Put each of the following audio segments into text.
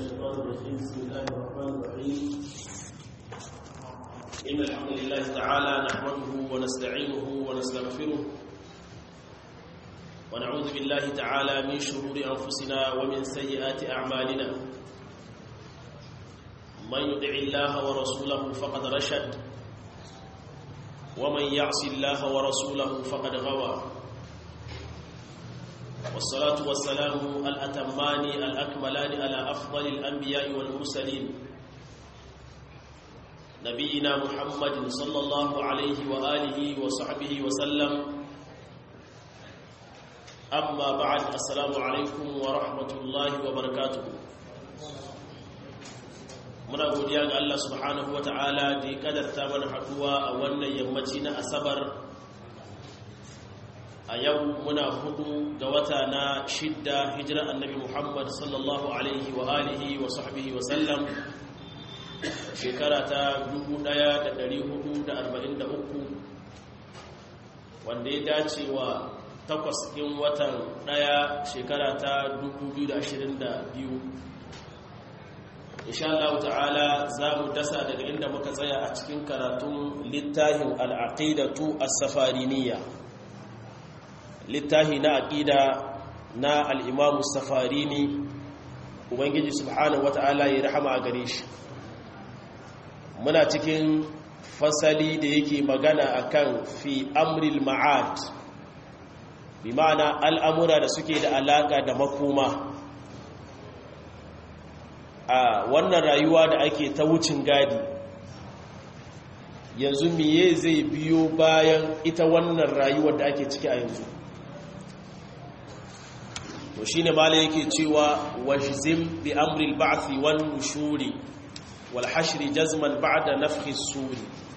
الشيطان الرجيم بسم الله الرحمن الرحيم إن الحمد لله تعالى نحمده ونستعينه ونستغفره ونعوذ بالله تعالى من شرور أنفسنا ومن سيئات أعمالنا من يدع الله ورسوله فقد رشد ومن يعص الله ورسوله فقد غوى والصلاة والسلام الأتمان الأكملان على أفضل الأنبياء والمرسلين نبينا محمد صلى الله عليه وآله وصحبه وسلم أما بعد السلام عليكم ورحمة الله وبركاته muna godiya ga Allah subhanahu wata'ala da ya kadarta mana haduwa a wannan yammaci na asabar a yau muna hudu ga wata na shidda hijira annabi Muhammad sallallahu alaihi wa alihi wa sahbihi wa sallam shekara ta 1443 wanda ya dace wa takwas ɗin watan ɗaya shekara ta 2022 insha Allah ta'ala za mu dasa daga inda muka tsaya a cikin karatun littafin al'aqidatu as-safariniyya littafi na aqida na al-imam as-safarini ubangiji subhanahu wata'ala ya rahama a gare shi muna cikin fasali da yake magana akan fi amril ma'ad bi ma'ana al'amura da suke da alaka da makoma a wannan rayuwa da ake ta wucin gadi yanzu miye zai biyo bayan ita wannan rayuwar da ake ciki a yanzu to shine mala yake cewa wajzim bi amri al-ba'thi wan nushuri wal hashri jazman ba'da nafhi as-suri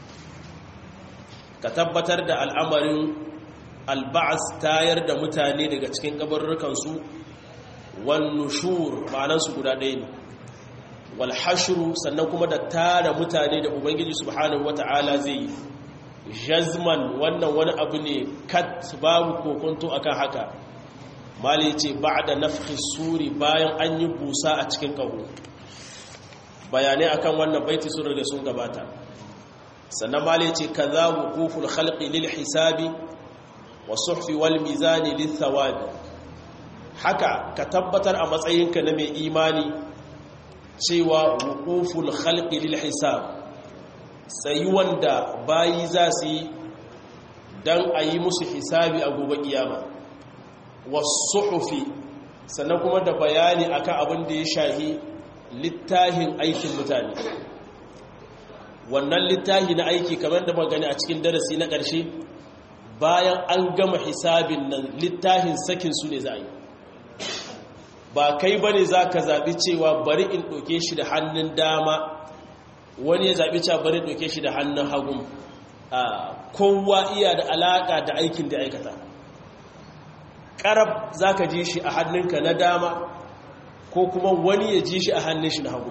ka tabbatar da al'amarin al-ba'th tayar da mutane daga cikin kabarrukan su wan nushur ma'anan su guda ɗaya ne wal hashru sannan kuma da tara mutane da ubangiji subhanahu wata'ala zai yi jazman wannan wani abu ne kat babu kokonto akan haka mali ce ba'da nafhi suri bayan an yi busa a cikin kaho bayanai akan wannan baiti sun riga sun gabata sannan mali ce kaza wuquful khalqi lil hisabi wa suhfi wal mizani lil thawabi haka ka tabbatar a matsayinka na mai imani cewa wuquful khalqi lil hisab sai wanda bayi za su yi dan ayi musu hisabi a gobe kiyama wasuhufi sannan kuma da bayani akan abin da ya shahi littahin aikin mutane wannan littahi na aiki kamar da magani a cikin darasi na ƙarshe bayan an gama hisabin nan littahin sakin su ne za a yi ba kai ba ne za ka zaɓi cewa bari in ɗauke shi da hannun dama wani ya zaɓi cewa bari ɗauke shi da hannun hagun kowa iya da alaƙa da aikin da aikata karab za ka ji shi a hannunka na dama ko kuma wani ya ji shi a hannun shi na hagu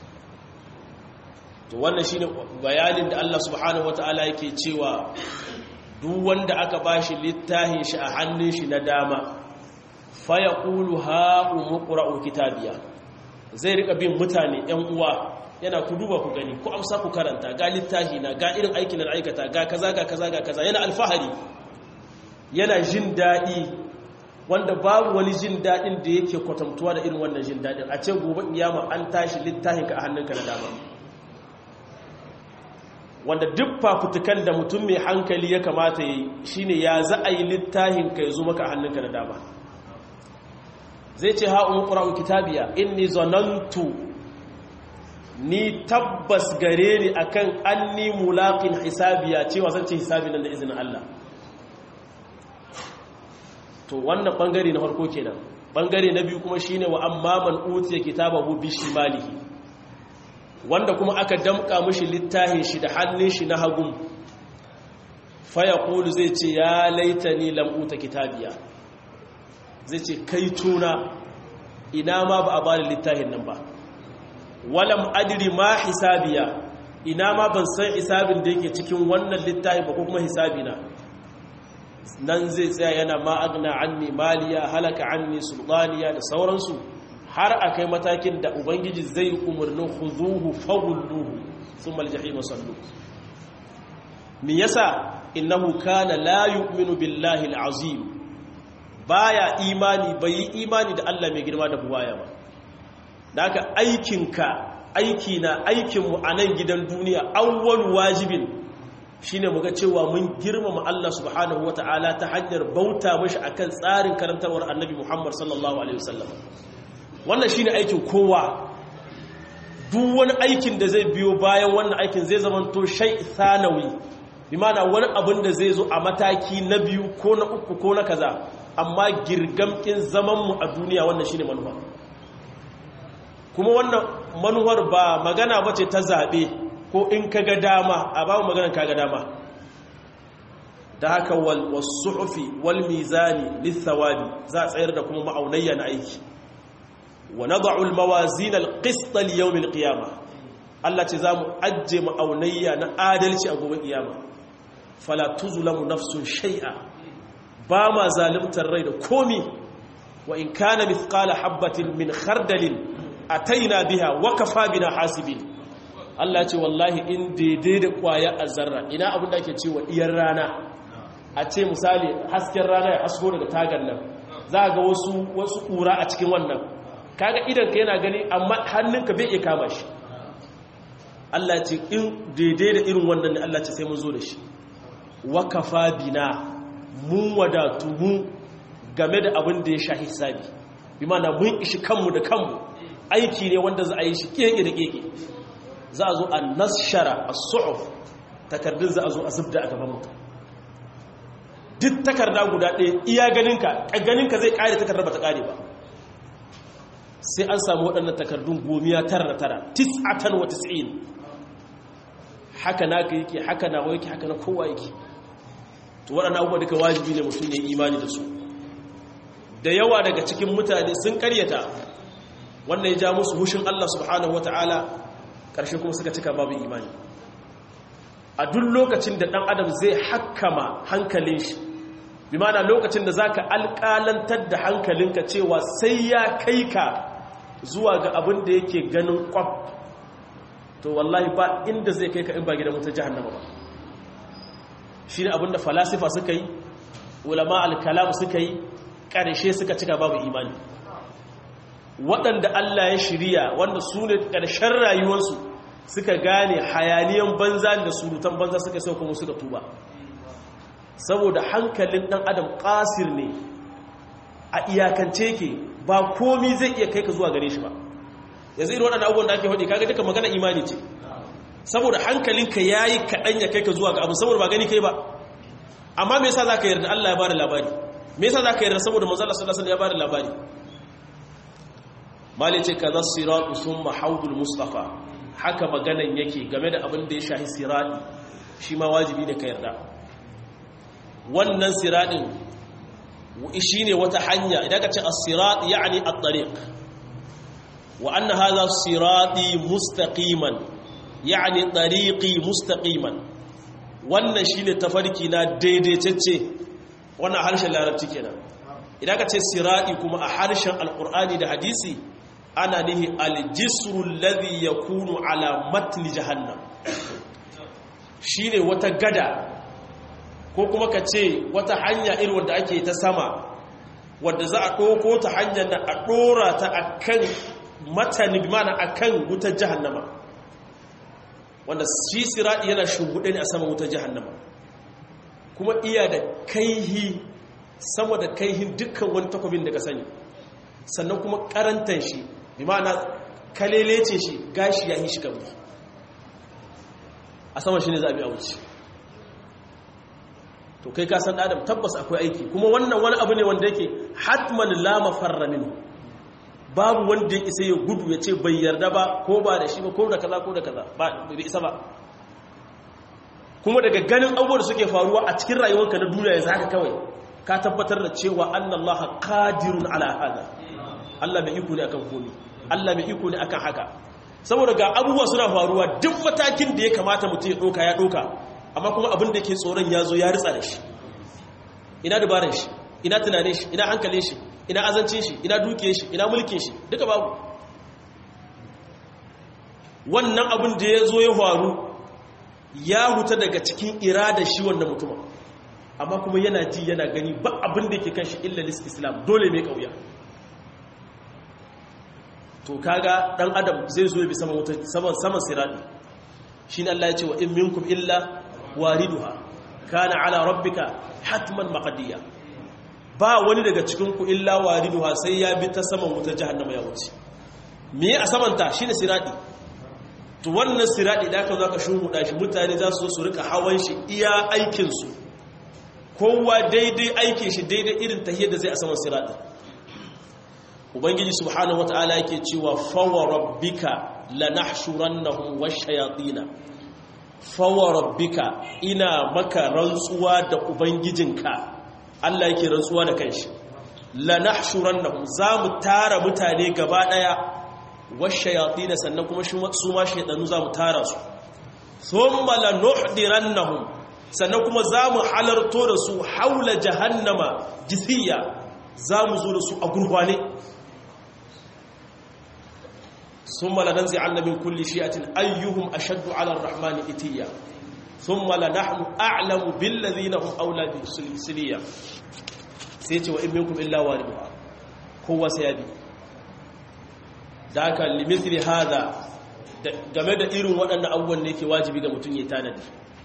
to wannan shi ne bayanin da Allah subhanahu wa ta'ala yake cewa duk wanda aka ba shi littafin shi a hannun shi na dama faya ƙulu ha'u muƙura'u kitabiya zai rika bin mutane ‘yan uwa yana ku duba ku gani ku amsa ku karanta ga littafi na ga irin aikin da aikata ga kaza ga kaza ga kaza yana alfahari yana jin daɗi wanda babu wani jin daɗin da yake kwatantuwa da irin wannan jin daɗin a ce gobe iyama an tashi littafinka a hannunka na dama wanda duk fafutukan da mutum mai hankali ya kamata yi shine ya za a yi littafinka ya zo maka a hannunka na dama zai ce ha'un ƙura'un kitabiya inni zonantu ni tabbas gare ni akan an ni mulaƙin hisabiya cewa zan ce hisabi nan da izinin Allah to wannan bangare na farko kenan bangare na biyu kuma shine wa amma man utiya kitabahu bi shimalihi wanda kuma aka damka mishi littafin shi da hannun shi na hagun fa yaqulu zai ce ya laitani lam uta kitabiya zai ce kai tuna ina ma ba a bani littafin nan ba walam adri ma hisabiya ina ma ban san hisabin da yake cikin wannan littafin ba ko kuma hisabina nan zai tsaya yana ma'agna anni maliya halaka anni sultaniya da sauransu har a kai matakin da ubangiji zai umarni huzuhu fagulluhu sun maljahi masallu mi yasa innahu kana la yu'minu billahi al'azim baya imani bai yi imani da Allah mai girma da buwaya ba da haka aikinka aiki na aikinmu a nan gidan duniya awwal wajibin shine muga cewa mun girmama Allah subhanahu wata'ala ta hanyar bauta mashi akan tsarin karantarwar annabi Muhammad sallallahu alaihi wasallam wannan shine aikin kowa duk wani aikin da zai biyo bayan wannan aikin zai zama to shay thanawi bi ma'ana wani abin da zai zo a mataki na biyu ko na uku ko na kaza amma girgamkin zaman mu a duniya wannan shine manufa kuma wannan manuwar ba magana bace ta zabe ko in kaga dama a ba mu maganar kaga dama da haka wal wasuhufi wal mizani lithawabi za a tsayar da kuma ma'aunayya na aiki wa nad'u al mawazin al qist li yawm al qiyamah Allah ce zamu ajje ma'aunayya na adalci a gobe kiyama fala tuzlamu nafsun shay'a ba ma zalimtar rai da komi wa in kana mithqala habatin min khardalin ataina biha wa kafa bina hasibin Allah ce wallahi in daidai da kwaya zarra ina abin da ake cewa iyar rana a ce misali hasken rana ya hasko daga tagar nan za ga wasu wasu kura a cikin wannan kaga idan ka yana gani amma hannunka bai iya kama shi Allah ce in daidai da irin wannan ne Allah ce sai mun zo da shi wakafa bina mun wadatu mu game da abin da ya sha hisabi bi mana mun ishi kanmu da kanmu aiki ne wanda za a yi shi keke da keke za a zo a nashara a su'uf takardun za a zo a zubda a gaban mutum duk takarda guda ɗaya iya ganinka ganinka zai ƙare takardar ba ta ƙare ba sai an samu waɗannan takardun gomiya tara da tara tis'atan wa tis'in haka naka yake haka nawa yake haka na kowa yake to waɗannan abubuwa duka wajibi ne mutum ya imani da su da yawa daga cikin mutane sun karyata wannan ya ja musu hushin Allah subhanahu wata'ala ƙarshe kuma suka cika babu imani a duk lokacin da ɗan adam zai hakkama hankalin shi bi mana lokacin da zaka alƙalantar da hankalinka cewa sai ya kai ka zuwa ga abin da yake ganin kwaf to wallahi ba inda zai kai ka in ba gidan wutar jahannama ba shi ne abinda falasifa suka yi ulama alkalam suka yi ƙarshe suka cika babu imani waɗanda Allah ya shirya wanda su ne ƙarshen rayuwarsu suka gane hayaniyan banza da surutan banza suka sau kuma suka tuba saboda hankalin ɗan adam ƙasir ne a iyakance ke ba komi zai iya kai ka zuwa gare shi ba yanzu irin waɗanda abubuwan da ake haɗe kaga duka magana imani ce saboda hankalinka ya yi kaɗan ya kai ka zuwa ga abu saboda ba gani kai ba amma me yasa za ka yarda Allah ya bada labari me yasa za ka yarda saboda manzala sallallahu alaihi ya bada labari mali ce kaza siratu summa haudul mustafa haka maganan yake game da abin da ya shahi sirati shi ma wajibi ne ka yarda wannan siratin shi ne wata hanya idan ka ce as-sirat yani at-tariq wa anna hadha sirati mustaqiman yani tariqi mustaqiman wannan shine tafarki na daidaitacce wannan harshen larabci kenan idan ka ce sirati kuma a harshen alqur'ani da hadisi ana nihi aljisru alladhi yakunu ala matni jahannam shine wata gada ko kuma ka ce wata hanya irin wanda ake ta sama wadda za a ɗauko ta hanyar da a ɗora ta a kan matani mana a kan wutar jahannama wanda shi siraɗi yana shuguɗe ne a sama wutar jahannama kuma iya da kaihi sama da kaihin dukkan wani takwabin da ka sani sannan kuma karantar shi bi ma'ana kalelece shi gashi ya yi shi kamar a sama shi ne za a bi a wuce to kai ka san adam tabbas akwai aiki kuma wannan wani abu ne wanda yake hatman la mafarra minhu babu wanda yake sai ya gudu ya ce bai yarda ba ko ba da shi ba ko da kaza ko da kaza ba bai isa ba kuma daga ganin abubuwan da suke faruwa a cikin rayuwarka na duniya yanzu haka kawai ka tabbatar da cewa annallaha qadirun ala hada Allah mai iko ne akan komai Allah mai iko ne akan haka saboda ga abubuwa suna faruwa duk matakin da ya kamata mutum ya doka ya doka amma kuma abin da ke tsoron ya zo ya ritsa da shi ina dabarar shi ina tunanin shi ina hankalin shi ina azancin shi ina duke shi ina mulkin shi duka babu wannan abin da ya zo ya faru ya huta daga cikin irada shi wannan mutumin amma kuma yana ji yana gani ba abin da yake kan shi illa islam dole mai kauya to kaga dan adam zai zo ya bi saman saman saman sirati shine Allah ya ce wa in minkum illa wariduha kana ala rabbika hatman maqdiya ba wani daga cikin ku illa wariduha sai ya bi ta saman wutar jahannama ya wuce me a saman ta shine sirati to wannan sirati da aka zo ka shumuda shi mutane za su zo su rika hawan shi iya aikin su kowa daidai aikin shi daidai irin tahiyar da zai a saman sirati ubangiji subhanahu wataala yake cewa fawa rabbika lanahshurannahum washayatin fawa rabbika ina maka rantsuwa da ubangijinka Allah yake rantsuwa da kanshi lanahshurannahum zamu tara mutane gaba daya washayatin sannan kuma su ma shaydanu zamu tara su thumma lanuhdirannahum sannan kuma zamu halarto da su haula jahannama jithiya zamu zo da su a gurfane ثم لننزعن من كل شيئة أيهم أشد على الرحمن إتيا ثم لنحن أعلم بالذين هم أولى سليا سيتي وإن منكم إلا واردها هو سيبي ذاك لمثل هذا game da irin waɗannan abubuwan ne ke wajibi ga mutum ya tanadi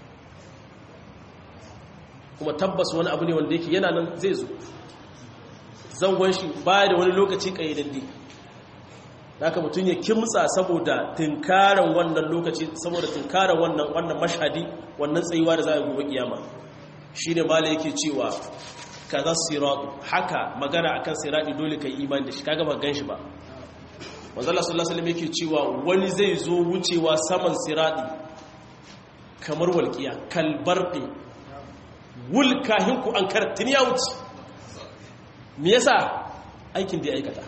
kuma tabbas wani abu ne wanda yake yana nan zai zo zangon shi baya da wani lokaci ƙayyadaddi haka mutum ya kimtsa saboda tinkaran wannan lokaci saboda tinkaran wannan wannan mashhadi wannan tsayuwa da za a gobe kiyama shine mala yake cewa kaza siratu haka magana akan sirati dole kai imani da shi kaga ba gan shi ba manzo Allah sallallahu alaihi wasallam yake cewa wani zai zo wucewa saman sirati kamar walqiya kalbarqi wulkahin ku an kartin ya wuce me yasa aikin da ya aikata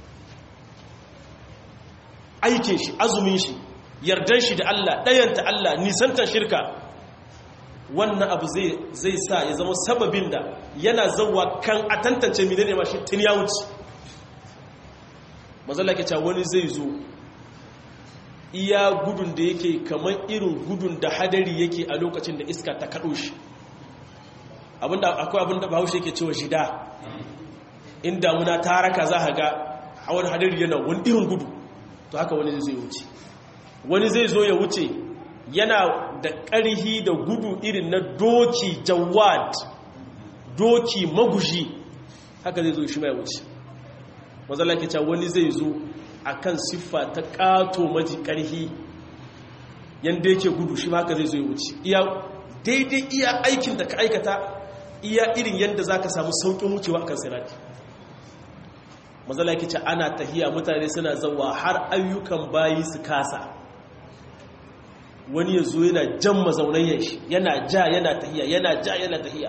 aikin shi azumin shi yardan shi da Allah ɗayanta Allah nisantar shirka wannan abu zai sa ya zama sababin da yana zauwa kan a tantance mine ne mashi tun ya wuce mazala ke cewa wani zai zo iya gudun da yake kamar irin gudun da hadari yake a lokacin da iska ta kaɗo shi akwai abinda bahaushe yake cewa shida in damuna ta raka za a ga hawan hadari yana wani irin gudu to haka wani zai wuce wani zai zo ya wuce yana da ƙarhi da gudu irin na doki jawad doki magushi haka zai zo shi mai wuce mazala ke cewa wani zai zo a kan siffa ta ƙato maji ƙarhi yadda yake gudu shi haka zai zo ya wuce iya daidai iya aikin da ka aikata iya irin yadda za ka samu sauƙin wucewa a kan sirati mazala yake ce ana tahiya mutane suna zawa har ayyukan bayi su kasa wani ya zo yana jan mazaunayen shi yana ja yana tahiya yana ja yana tahiya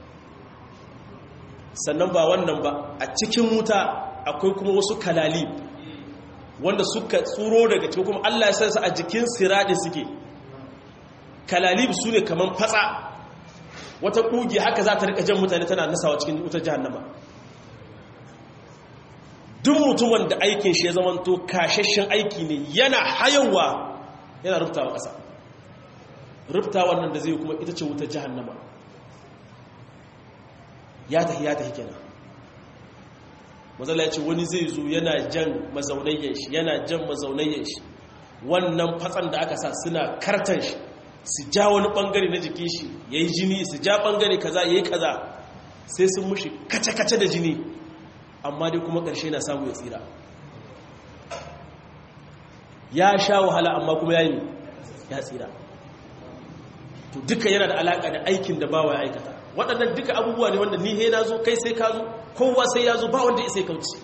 sannan ba wannan ba a cikin wuta akwai kuma wasu kalali wanda suka tsuro daga cikin kuma Allah ya san su a jikin sirade suke kalalib su ne kaman fatsa wata kugi haka za ta rika jan mutane tana nasawa cikin wutar jahannama duk mutumin da aikin shi ya zamanto kashashen aiki ne yana hayawa yana rubtawa ƙasa rubtawa nan da zai kuma ita ce wutar jahannama ya tahi ya tahi kenan mazala ya ce wani zai zo yana jan mazaunayyan shi yana jan mazaunayyan shi wannan fatsan da aka sa suna kartan shi su ja wani bangare na jikin shi ya yi jini su ja bangare kaza ya yi kaza sai sun mushi kace-kace da jini amma dai kuma ƙarshe na samu ya tsira ya sha wahala amma kuma ya yi ya tsira to duka yana da alaƙa da aikin da bawa ya aikata waɗannan duka abubuwa ne wanda ni he na zo kai sai ka zo kowa sai ya zo ba wanda ya sai kauci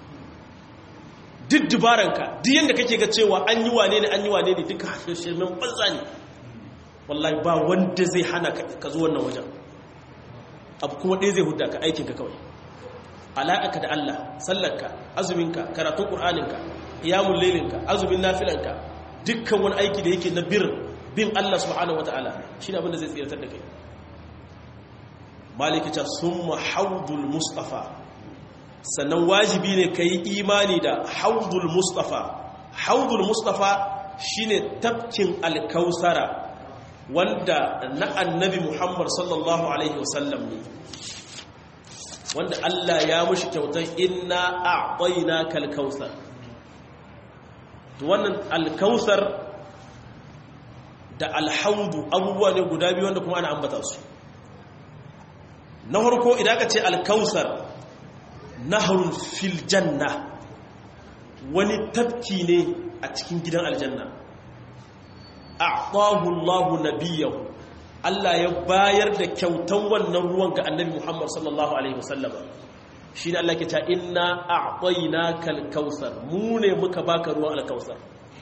duk dubaranka duk yadda kake ga cewa an yi wane ne an yi wane ne duka shirmen banza ne wallahi ba wanda zai hana ka zo wannan wajen abu kuma ɗaya zai huda ka aikinka kawai alaƙaka da Allah sallarka azuminka karatun ƙur'aninka iyamun lailinka azumin nafilanka dukkan wani aiki da yake na bir bin Allah subhanahu wata'ala shi ne abinda zai tsiratar da kai malikita sun mahaudul mustafa sannan wajibi ne ka yi imani da haudul mustafa haudul mustafa shine tafkin alkausara wanda na annabi muhammad sallallahu alaihi wasallam ne wanda Allah ya mushi kyautar inna a'tayna kalkausar to wannan alkausar da alhaudu abubuwa ne guda biyu wanda kuma ana ambata su na farko idan ka ce alkausar nahrun fil janna wani tafki ne a cikin gidan aljanna a'tahu Allahu nabiyahu Allah ya bayar da kyautan wannan ruwan ga annabi Muhammad sallallahu alaihi wasallam shine Allah ke ta inna a'tainaka al-kautsar mu ne muka baka ruwan al-kautsar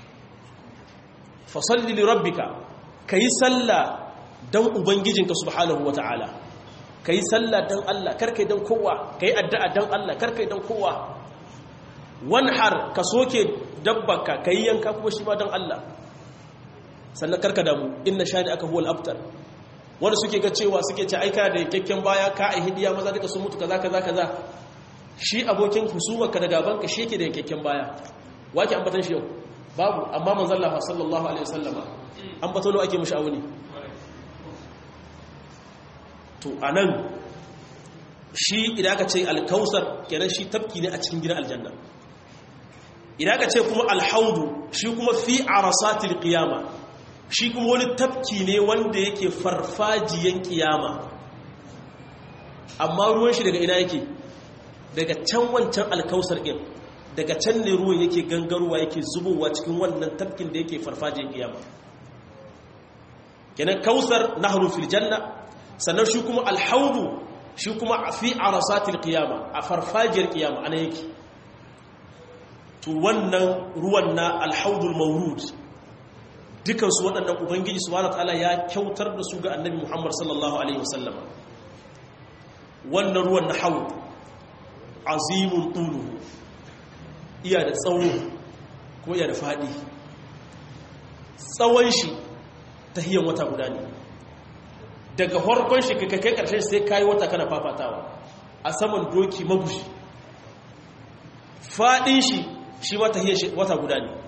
fa salli li rabbika kai sallah dan ubangijinka subhanahu wataala kai sallah dan Allah karkai dan kowa kai addu'a dan Allah karkai dan kowa wanhar ka soke dabbaka kai yanka kuma shi ma dan Allah sannan karka damu inna shani aka huwal abtar wanda suke ga cewa suke ce aika da kyakken baya ka a hidiya maza duka sun mutu kaza kaza kaza shi abokin husumarka da gabanka shi yake da kyakken baya wake ambatan shi yau babu amma manzon Allah sallallahu alaihi wasallama ambato lo ake mushi awuni to anan shi idan aka ce alkausar kenan shi tafki ne a cikin gidan aljanna idan aka ce kuma alhaudu shi kuma fi arasatil qiyama shi kuma wani tafki ne wanda yake farfajiyan kiyama amma ruwan shi daga ina yake daga can wancan alkausar ɗin daga can ne ruwan yake gangarowa yake zubowa cikin wannan tafkin da yake farfajiyan kiyama kenan kausar nahrun fil janna sannan shi kuma alhaudu shi kuma fi arasatil qiyama a farfajiyar kiyama ana yake to wannan ruwan na alhaudul mawrud dukansu waɗannan ubangiji subhanahu ta'ala ya kyautar da su ga annabi muhammad sallallahu alaihi wasallam wannan ruwan na haud azimun tulu iya da tsawo ko iya da faɗi tsawon shi ta hiyar wata guda ne daga farkon shi kai kai ƙarshen sai kayi wata kana fafatawa a saman doki magushi faɗin shi shi ma ta hiyar wata guda ne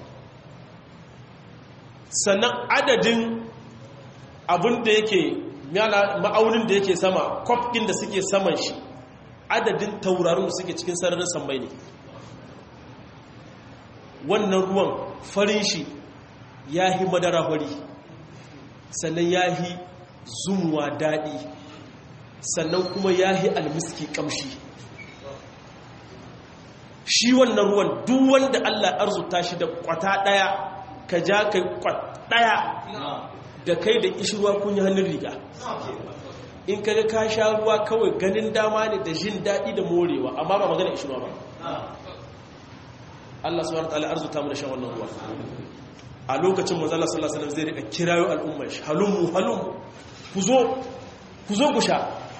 sannan adadin abin da yake ma'aunin da yake sama kwafkin da suke saman shi adadin taurarin da suke cikin sararin sammai ne wannan ruwan farin shi ya yi madara fari sannan ya yi zumuwa daɗi sannan kuma ya yi almiski ƙamshi shi wannan ruwan duk wanda allah arzuta shi da kwata ɗaya ka ja kai ɗaya da kai da ishirwa kun yi hannun riga in kaga ka sha ruwa kawai ganin dama ne da jin daɗi da morewa amma ba magana ishirwa ba Allah subhanahu wa ta'ala arzuta mu da shan wannan ruwa a lokacin manzala sallallahu alaihi wasallam zai rika kirayo al'ummar shi halummu halummu ku zo ku zo ku sha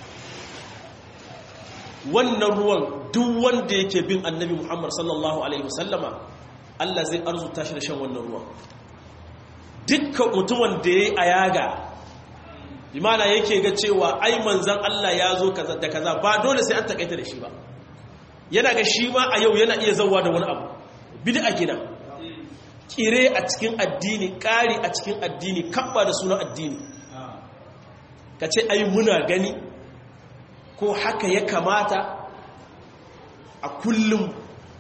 wannan ruwan duk wanda yake bin annabi Muhammad sallallahu alaihi wasallama Allah zai arzuta shi da shan wannan ruwan dukkan mutumin da ya yi a yaga imana yake ga cewa ai manzan Allah ya zo da kaza ba dole sai an takaita da shi ba yana ga shi ma a yau yana iya zauwa da wani abu bid'a gina kire a cikin addini ƙari a cikin addini kabba da sunan addini ka ce ai muna gani ko haka ya kamata a kullum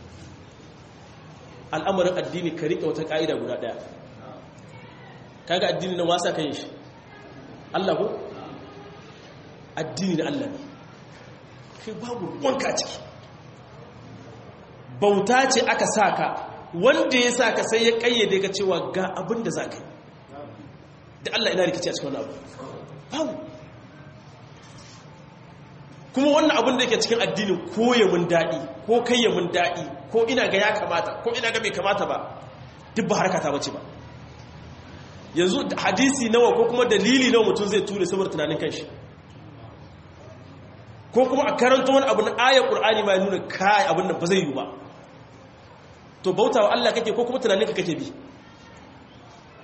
al'amarin addini ka riƙe wata ƙa'ida guda ɗaya kaga addini na wasa kan shi Allah ko addini na Allah ne kai babu wanka ciki bauta ce aka saka wanda ya saka sai ya kayyade ka cewa ga abin da za ka yi da Allah ina rikici a cikin wani abu babu kuma wannan abin da yake cikin addini ko ya mun daɗi ko kai ya mun daɗi ko ina ga ya kamata ko ina ga bai kamata ba duk ba harkata bace ba yanzu hadisi nawa ko kuma dalili nawa mutum zai ture saboda tunanin kanshi ko kuma a karanta wani abu na ayar ƙur'ani ma ya nuna kai abin da ba zai yi ba to bauta wa Allah kake ko kuma tunanin ka kake bi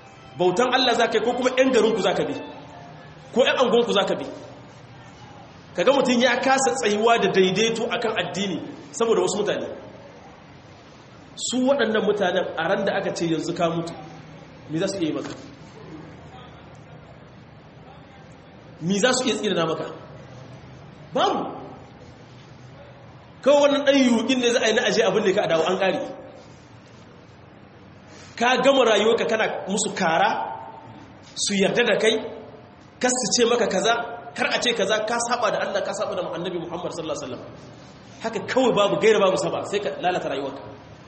bautan Allah za ka yi ko kuma 'yan garinku za ka bi ko 'yan angonku za ka bi kaga mutum ya kasa tsayuwa da daidaito akan addini saboda wasu mutane su waɗannan mutanen a ran da aka ce yanzu ka mutu mi za su iya yi maka mi za su iya tsirina maka babu kawai wannan ɗan yuƙin ne za a yi na aje abin da ka a dawo an ƙari ka gama rayuwarka kana musu kara su yarda da kai kasu ce maka kaza kar a ce kaza ka saba da Allah ka saba da annabi Muhammad sallallahu alaihi wasallam haka kawai babu gaira babu saba sai ka lalata rayuwarka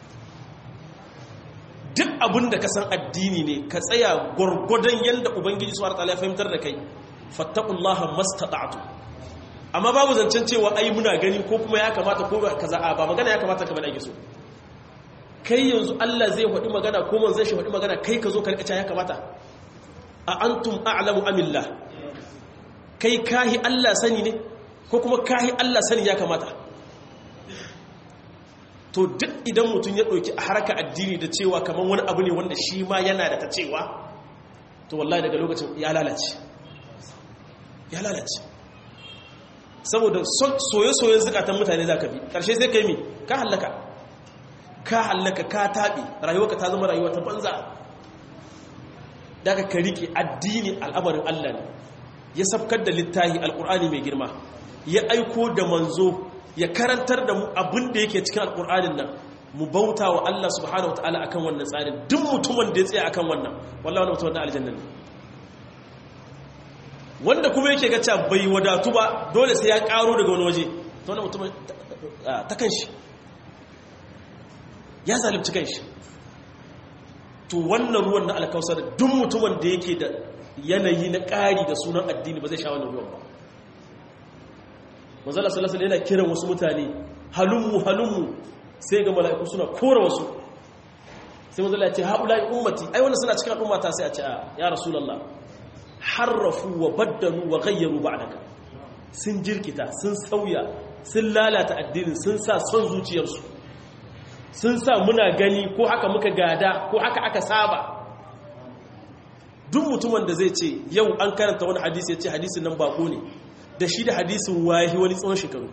duk abin da ka san addini ne ka tsaya gwargwadon yadda ubangiji suwar ta'ala ya fahimtar da kai fattakullaha mastata'tu amma babu zancen cewa ai muna gani ko kuma ya kamata ko kaza ba magana ya kamata kamar ake so kai yanzu Allah zai faɗi magana ko man zai shi faɗi magana kai ka zo ka rikaca ya kamata a antum a'lamu amillah kai kahi Allah sani ne ko kuma kahi Allah sani ya kamata to duk idan mutum ya ɗauki a harka addini da cewa kamar wani abu ne wanda shi ma yana da ta cewa to wallahi daga lokacin ya lalace ya lalace saboda soye-soyen zukatan mutane za ka bi ƙarshe sai ka yi mi ka hallaka ka hallaka ka taɓe rayuwa ta zama rayuwa ta banza daga ka riƙe addini al'amarin allah ne ya safkar da littahi alƙur'ani mai girma ya aiko da manzo ya karantar da mu abin da yake cikin alƙur'anin nan mu bauta wa Allah subhanahu wataala akan wannan tsarin duk mutumin da ya tsaya akan wannan wallahi wannan mutumin na aljanna ne wanda kuma yake ga cewa bai wadatu ba dole sai ya karo daga wani waje to wannan mutumin ta kanshi ya zalunci kanshi to wannan ruwan na alkausar duk mutumin da yake da yanayi na ƙari da sunan addini ba zai sha wannan ruwan ba manzala sallallahu yana kiran wasu mutane halummu halummu sai ga mala'iku suna kora wasu sai manzala ya ce haulai ummati ai wannan suna cikin al'ummata sai a ce ya rasulullah harrafu wa baddalu wa ghayyaru ba'daka sun jirkita sun sauya sun lalata addinin sun sa son zuciyarsu sun sa muna gani ko haka muka gada ko haka aka saba duk mutumin da zai ce yau an karanta wani hadisi ya ce hadisin nan bako ne da shi da hadisin wahi wani tsawon shekaru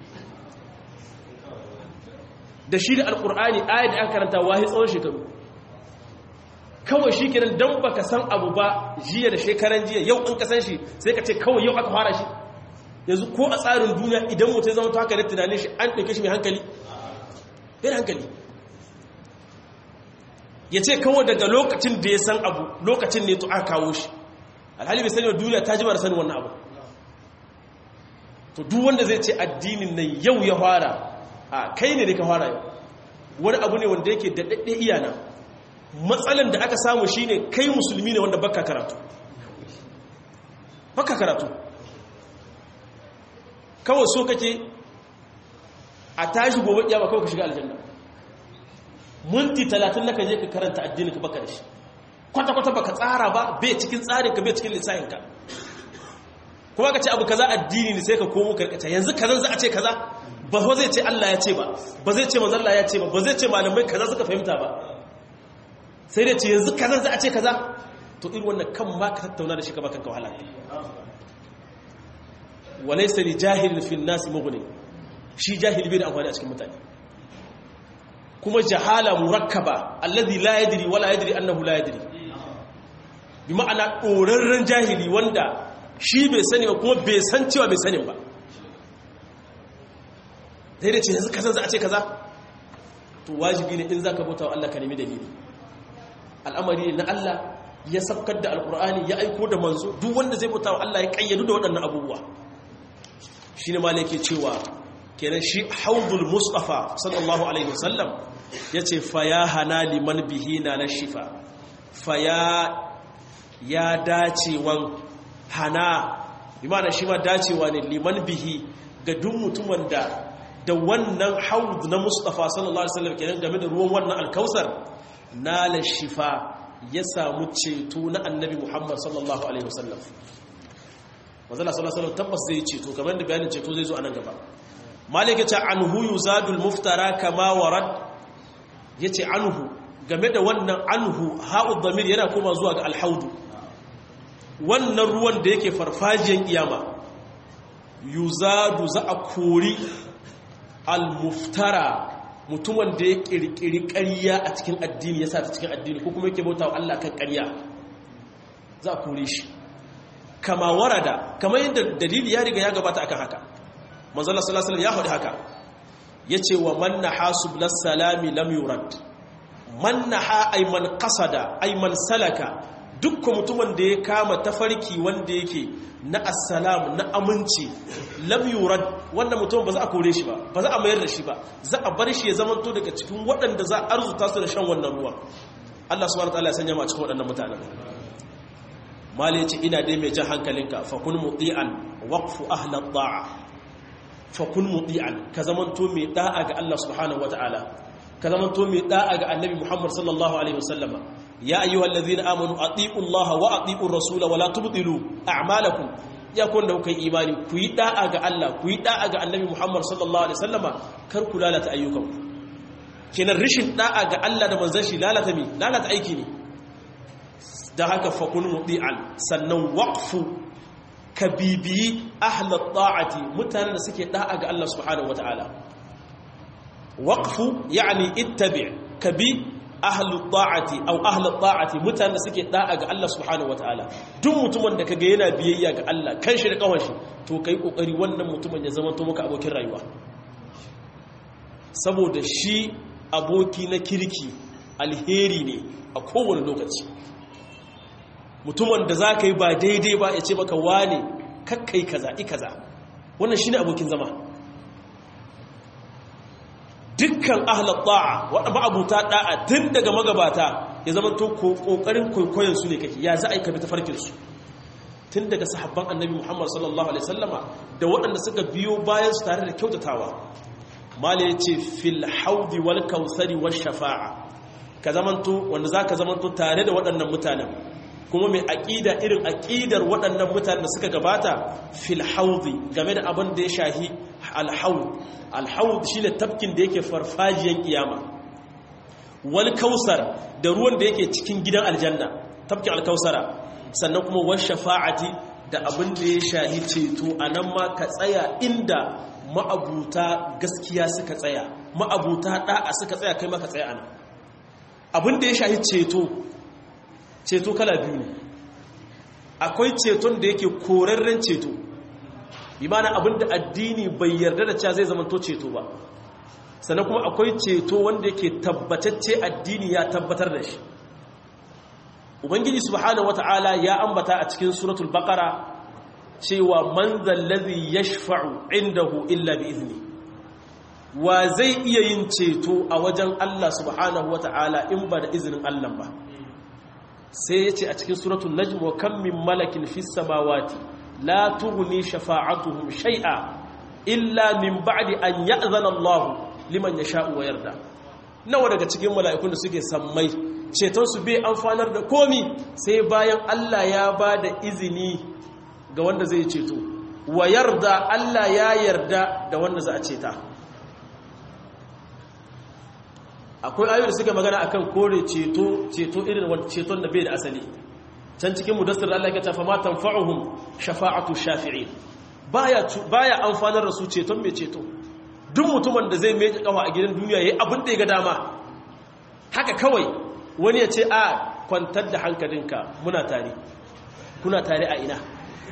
da shi da alkur'ani ayat da aka karanta wahi tsawon shekaru kawai shi kenan don baka san abu ba jiya da shekaran jiya yau in ka san shi sai ka ce kawai yau aka fara shi yanzu ko a tsarin duniya idan mutum ya zama ta haka da tunanin shi an ɗauke shi mai hankali bai hankali ya ce kawai daga lokacin da ya san abu lokacin ne to aka kawo shi alhali bai sani wa duniya ta ji mara sani wannan abu to duk wanda zai ce addinin nan yau ya fara a kai ne da ka fara yau wani abu ne wanda yake da daɗe iyana matsalan da aka samu shine kai musulmi ne wanda baka karatu baka karatu kawai so kake a tashi gobe kiyama kawai ka shiga aljanna minti talatin naka je ka karanta addini ka baka da shi kwata-kwata baka tsara ba bai cikin tsarinka bai cikin lissahinka kuma ka ce abu kaza addini ne sai ka komo karkata yanzu kazan za a ce kaza ba ko zai ce Allah ya ce ba ba zai ce manzon Allah ya ce ba ba zai ce malamai kaza suka fahimta ba sai dai ce yanzu kazan za a ce kaza to irin wannan kan ma ka tattauna da shi ka baka ka wahala walaysa li jahilin fi an-nas mughni shi jahili bai da amfani a cikin mutane kuma jahala murakkaba alladhi la yadri wala yadri annahu la yadri bi ma'ana dorarren jahili wanda shi bai sani ba kuma bai san cewa bai sani ba dai da ce yanzu kaza za a ce kaza to wajibi ne in zaka bauta wa Allah ka nemi dalili al'amari na Allah ya sabkar da alqur'ani ya aiko da manzo duk wanda zai bauta wa Allah ya kayyadu da waɗannan abubuwa shine malike cewa kenan shi haudul mustafa sallallahu alaihi wasallam yace fa ya hana liman bihi na na shifa fa ya ya dacewan hana imana shi ma dacewa ne liman bihi ga duk mutumin da da wannan haud na mustafa sallallahu alaihi wasallam kenan game da ruwan wannan alkausar nala shifa ya samu ceto na annabi muhammad sallallahu alaihi wasallam manzala sallallahu alaihi wasallam tabbas zai ceto kamar da bayanin ceto zai zo a nan gaba malika ta anhu yuzadul muftara kama warad yace anhu game da wannan anhu ha'ud damir yana koma zuwa ga alhaudu wannan ruwan da yake farfajiyan kiyama yuzadu za a kori al-muftara mutumin da ya kirkiri ƙarya a cikin addini ya sa ta cikin addini ko kuma yake bauta wa Allah kan ƙarya za a kore shi kama warada kama yadda dalili ya riga ya gabata akan haka manzala sallallahu ya faɗi haka yace wa man nahasu bis salami lam yurad man naha ay man qasada ay man salaka dukkan mutumin da ya kama tafarki wanda yake na assalam na aminci lam yurad wannan mutum ba za a kore shi ba ba za a mayar da shi ba za a bar shi ya zamanto daga cikin waɗanda za a arzuta su da shan wannan ruwa Allah subhanahu wataala ya sanya mu a cikin waɗannan mutanen mali ya ce ina dai mai jan hankalinka fa kun muti'an waqfu ahla ta'a fa kun muti'an ka zamanto mai da'a ga Allah subhanahu wataala ka zamanto mai da'a ga annabi Muhammad sallallahu alaihi wasallama ya ayyuhal ladhina amanu atiiu Allah wa atiiu rasula wa la tubtilu a'malakum ya kun da kai imani ku yi da'a ga Allah ku yi da'a ga annabi Muhammad sallallahu alaihi wasallama kar ku lalata ayyukan kenan rishin da'a ga Allah da manzon shi lalata mi lalata aiki ne da haka fa kun mudi'an sannan waqfu kabibi ahla ta'ati mutanen da suke da'a ga Allah subhanahu wataala waqfu yani ittabi kabi ahlu ta'ati aw ahlu ta'ati mutanen suke da'a ga Allah subhanahu wataala duk mutumin da kaga yana biyayya ga Allah kan shi da kawan shi to kai kokari wannan mutumin ya zama to maka abokin rayuwa saboda shi aboki na kirki alheri ne a kowane lokaci mutumin da za ka yi ba daidai ba ya ce maka wane kakkai kaza i kaza wannan shi ne abokin zama dukkan ahlar ta'a waɗanda abuta ɗa'a tun daga magabata ya zama to ƙoƙarin kwaikwayon su ne kake ya za a yi kabi ta farkinsu tun daga sahabban annabi muhammad sallallahu alaihi sallama da waɗanda suka biyo bayan su tare da kyautatawa mala ya ce fil haudi wal kausari wal shafa'a ka zamanto wanda za ka zamanto tare da waɗannan mutanen kuma mai aƙida irin aƙidar waɗannan mutanen da suka gabata fil haudi game da abin da ya shahi alhaud alhaud shine tafkin da yake farfajiyan kiyama wal kausar da ruwan da yake cikin gidan aljanna tafkin alkausara sannan kuma wal shafa'ati da abin da ya shahi ceto anan ma ka tsaya inda ma'abuta gaskiya suka tsaya ma'abuta da'a suka tsaya kai maka tsaya anan abin da ya shahi ceto ceto kala biyu ne akwai ceton da yake korarren ceto bi mana abin da addini bai yarda da cewa zai zama to ceto ba sannan kuma akwai ceto wanda yake tabbatacce addini ya tabbatar da shi ubangiji subhanahu wata'ala ya ambata a cikin suratul baqara cewa man zallazi yashfa'u indahu illa bi izni wa zai iya yin ceto a wajen Allah subhanahu wata'ala in ba da izinin Allah ba sai ya ce a cikin suratul najm wa kam min malakin fis samawati la tughni shafa'atuhum shay'a illa min ba'di an ya'zana Allah liman yasha'u wa yarda nawa daga cikin mala'ikun da suke sammai ceton su bai amfanar da komi sai bayan Allah ya ba da izini ga wanda zai ceto wa yarda Allah ya yarda da wanda za a ceta akwai ayoyi da suka magana akan kore ceto ceto irin wanda ceton da bai da asali can cikin mudassir Allah ya tafa ma tanfa'uhum shafa'atu shafi'in baya baya amfanar da su ceton mai ceto duk mutumin da zai meje kawa a gidan duniya yayi abin da ya ga dama haka kawai wani ya ce a kwantar da hankalinka muna tare kuna tare a ina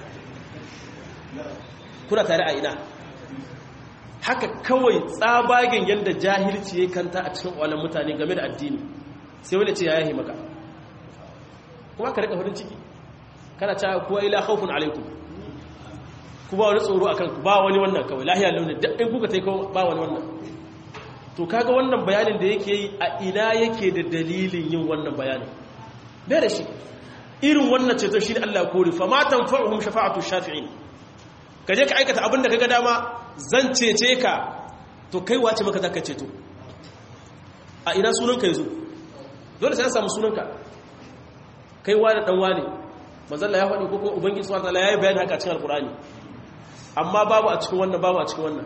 kuna tare a ina haka kawai tsabagen yadda jahilci ya kanta a cikin ƙwallon mutane game da addini sai wani ce ya yahi maka kuma ka rika farin ciki kana cewa kuwa ila haufun alaikum ku ba wani tsoro a kanku ba wani wannan kawai lahiya launin daɗin kuka ta yi ba wani wannan to kaga wannan bayanin da yake yi a ina yake da dalilin yin wannan bayanin bai da shi irin wannan ceto shi ne allah kori fa matan fa'uhum shafa'atu shafi'in ka je ka aikata abin da ka ga dama zan cece ka to kai wace maka zaka ceto a ina sunanka yazo dole sai an samu sunanka kai wani dan wani manzalla ya faɗi ko kuma ubangiji subhanahu wataala yayi bayani haka a cikin alqur'ani amma babu a cikin wannan babu a cikin wannan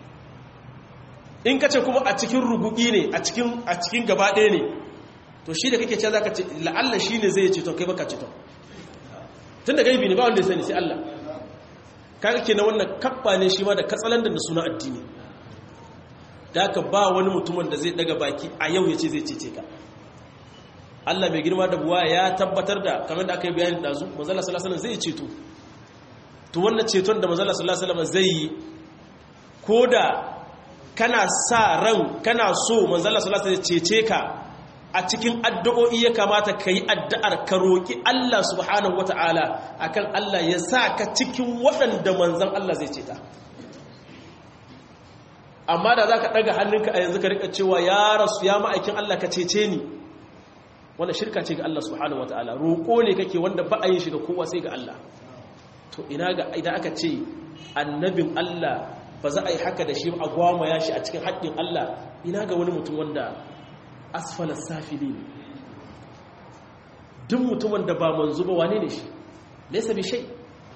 in kace kuma a cikin rugugi ne a cikin a cikin gaba ɗaya ne to shi da kake cewa zaka ce la'alla shine zai ceto kai baka ceto tunda gaibi ne ba wanda ya sani sai Allah kaga kenan wannan kabba ne shi ma da katsalandan da suna addini da aka ba wani mutumin da zai daga baki a yau ya ce zai cece ka Allah mai girma da buwa ya tabbatar da kamar da aka yi bayanin dazu manzala sallallahu alaihi zai ceto to wannan ceton da manzala sallallahu alaihi zai yi ko da kana sa ran kana so manzala sallallahu alaihi cece ka a cikin addu'o'i ya kamata ka yi addu'ar ka roƙi Allah subhanahu wata'ala akan Allah ya sa ka cikin waɗanda manzan Allah zai ceta amma da za ka ɗaga hannunka a yanzu ka rika cewa ya rasu ya ma'aikin Allah ka cece ni wanda shirka ce ga Allah subhanahu wata'ala roƙo ne kake wanda ba a yin shi ga kowa sai ga Allah to ina ga idan aka ce annabin Allah ba za a yi haka da shi a gwamaya shi a cikin haƙƙin Allah ina ga wani mutum wanda asfalar safili ne duk mutumin da ba manzo ba wane ne shi laisa bi shai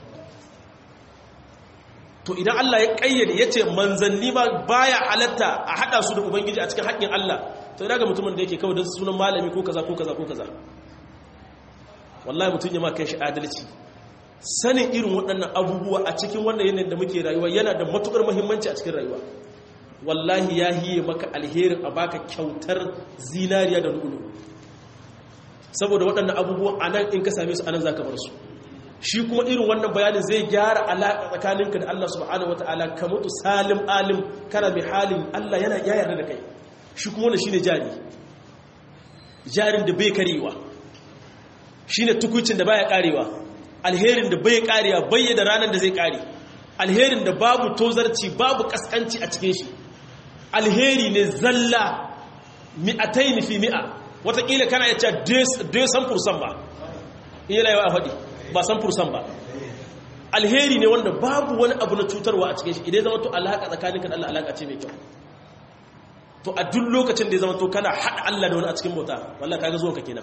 to idan Allah ya kayyade ya ce manzanni ma baya halatta a hada su da ubangiji a cikin haƙƙin Allah to ina ga mutumin da yake kawai don sunan malami ko kaza ko kaza ko kaza wallahi mutum ya ma kai shi adalci sanin irin waɗannan abubuwa a cikin wannan yanayin da muke rayuwa yana da matukar muhimmanci a cikin rayuwa wallahi ya hiye maka alherin a baka kyautar zinariya da lulu saboda waɗannan abubuwan a nan in ka same su a nan za ka bar su shi kuma irin wannan bayanin zai gyara alaƙa tsakaninka da Allah subhanahu wata'ala ka mutu salim alim kana mai halin Allah yana ya yarda da kai shi kuma wannan shine jari jarin da bai karewa shine tukucin da baya karewa alherin da bai karewa bai da ranar da zai kare alherin da babu tozarci babu kaskanci a cikin shi alheri ne zalla mi'atai fi mi'a watakila kana ya ce dai san fursan ba iya laiwa a faɗi ba san fursan ba alheri ne wanda babu wani abu na cutarwa a cikin shi idan zama to alaƙa tsakaninka da Allah alaƙa ce mai kyau to a duk lokacin da ya zama to kana haɗa Allah da wani a cikin bauta wallah kaga zuwan ka kenan